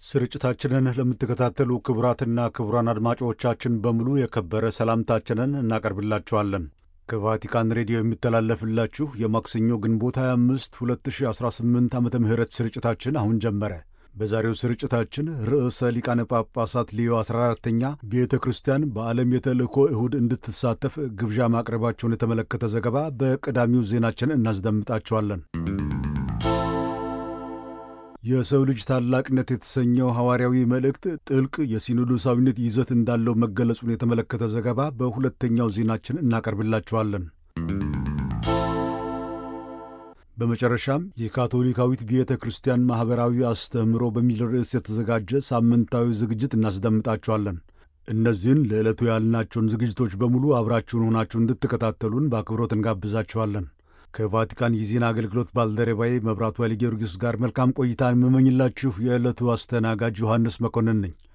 ስርጭታችንን ለምትከታተሉ ክቡራትና ክቡራን አድማጮቻችን በሙሉ የከበረ ሰላምታችንን እናቀርብላችኋለን። ከቫቲካን ሬዲዮ የሚተላለፍላችሁ የማክሰኞ ግንቦት 25 2018 ዓ ም ስርጭታችን አሁን ጀመረ። በዛሬው ስርጭታችን ርዕሰ ሊቃነ ጳጳሳት ሊዮ 14ተኛ ቤተ ክርስቲያን በዓለም የተልእኮ እሁድ እንድትሳተፍ ግብዣ ማቅረባቸውን የተመለከተ ዘገባ በቀዳሚው ዜናችን እናስደምጣቸዋለን። የሰው ልጅ ታላቅነት የተሰኘው ሐዋርያዊ መልእክት ጥልቅ የሲኖዶሳዊነት ይዘት እንዳለው መገለጹን የተመለከተ ዘገባ በሁለተኛው ዜናችን እናቀርብላችኋለን። በመጨረሻም የካቶሊካዊት ቤተ ክርስቲያን ማኅበራዊ አስተምህሮ በሚል ርዕስ የተዘጋጀ ሳምንታዊ ዝግጅት እናስደምጣችኋለን። እነዚህን ለዕለቱ ያልናቸውን ዝግጅቶች በሙሉ አብራችሁን ሆናችሁ እንድትከታተሉን በአክብሮት እንጋብዛችኋለን። ከቫቲካን የዜና አገልግሎት ባልደረባዬ መብራቱ ኃይለ ጊዮርጊስ ጋር መልካም ቆይታን የምመኝላችሁ የዕለቱ አስተናጋጅ ዮሐንስ መኮንን ነኝ።